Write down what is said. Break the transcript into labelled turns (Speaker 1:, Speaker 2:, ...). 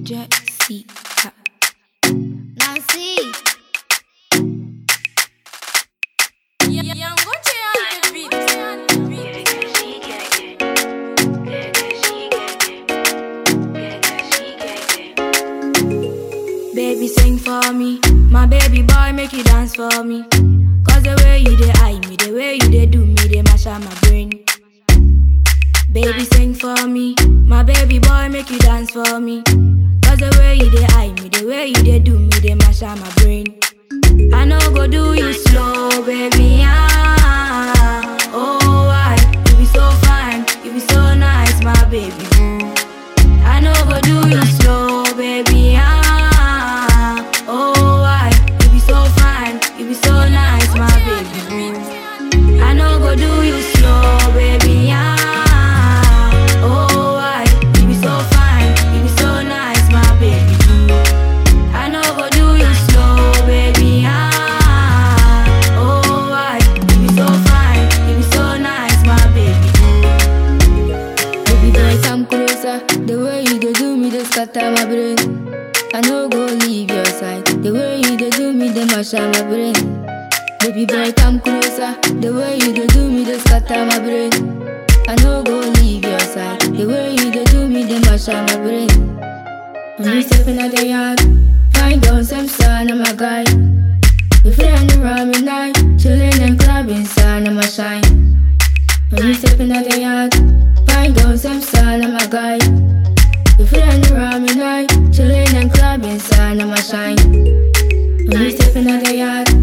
Speaker 1: Jessica.
Speaker 2: Nancy.
Speaker 1: Baby, sing for me. My baby boy, make you dance for me. Cause the way you dey eye me, the way you dey do me, they mash up my brain. Baby, sing for me. My baby boy, make you dance for me. Cause the way you dey eye me, the way you dey do me, they mash up my brain. I know go do you slow, baby. Ah, oh, why? You be so fine, you be so nice, my baby boo. I know go do you slow, baby. Ah, oh, why? You be so fine, you be so nice, my baby boo. I know go do you slow, baby. Ah, oh, why? You be so fine, you be so nice, my baby boo. I know go do you slow, baby. Ah, oh, why? You be so fine, you be so nice, my baby boo. Baby boy, come closer. The way you dey do me, dey scatter my brain. I no go leave your side. The way you dey do me, dey mash up my brain. Baby boy, come closer. The way you dey do me, dey scatter my brain. I no go leave your side. The way you dey do me, dey mash up my brain. When you step in the yard, find out some son of my guy. We friend around me night, chillin' and clubbing, son of my shine. When you step in the yard, find out some son of my guy. We friend around me night, chillin' and clubbing, son of my shine. When you step in the yard,